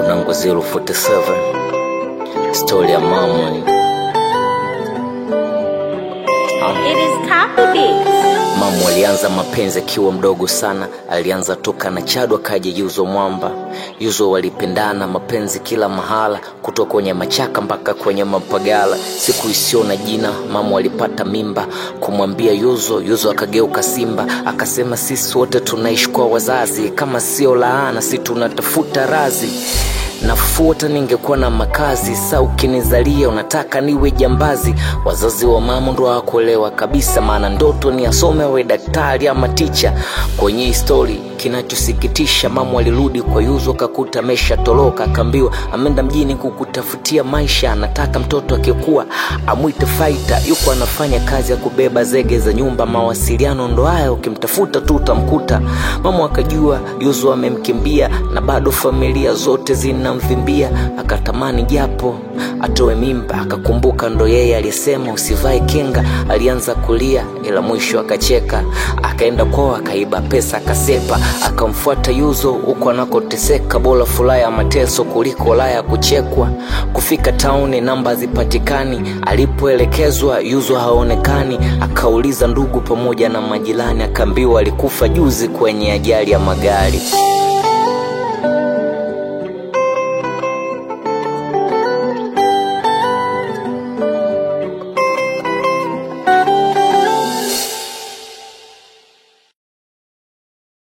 mwanangu 047 stori ya mama It is copy beats. Mamu alianza mapenzi akiwa mdogo sana, alianza toka na Chado akaja Yuzo Mwamba. Yuzo walipendana mapenzi kila mahala, kutoka kwenye machaka mpaka kwenye mapagala. Siku isiyo na jina, mamu alipata mimba kumwambia Yuzo. Yuzo akageuka simba, akasema sisi wote tunaishi kwa wazazi, kama sio laana, si tunatafuta razi nafuata ningekuwa na makazi sa ukinizalia unataka niwe jambazi wazazi wa mama ndo hawakuelewa kabisa maana ndoto ni asome awe daktari ama ticha kwenye histori kinachosikitisha mama alirudi kwa yuzo kakuta amesha toroka akaambiwa ameenda mjini kukutafutia maisha anataka mtoto akikuwa amwite faita yuko anafanya kazi ya kubeba zege za nyumba mawasiliano ndo haya ukimtafuta tu utamkuta mama akajua yuzo amemkimbia na bado familia zote zinamvimbia akatamani japo atoe mimba akakumbuka ndo yeye aliyesema usivae kinga alianza kulia ila mwisho akacheka akaenda kwao akaiba pesa akasepa akamfuata yuzo huko anakoteseka bora furaha ya mateso kuliko laya ya kuchekwa kufika tauni namba zipatikani alipoelekezwa yuzo haonekani akauliza ndugu pamoja na majirani akaambiwa alikufa juzi kwenye ajali ya magari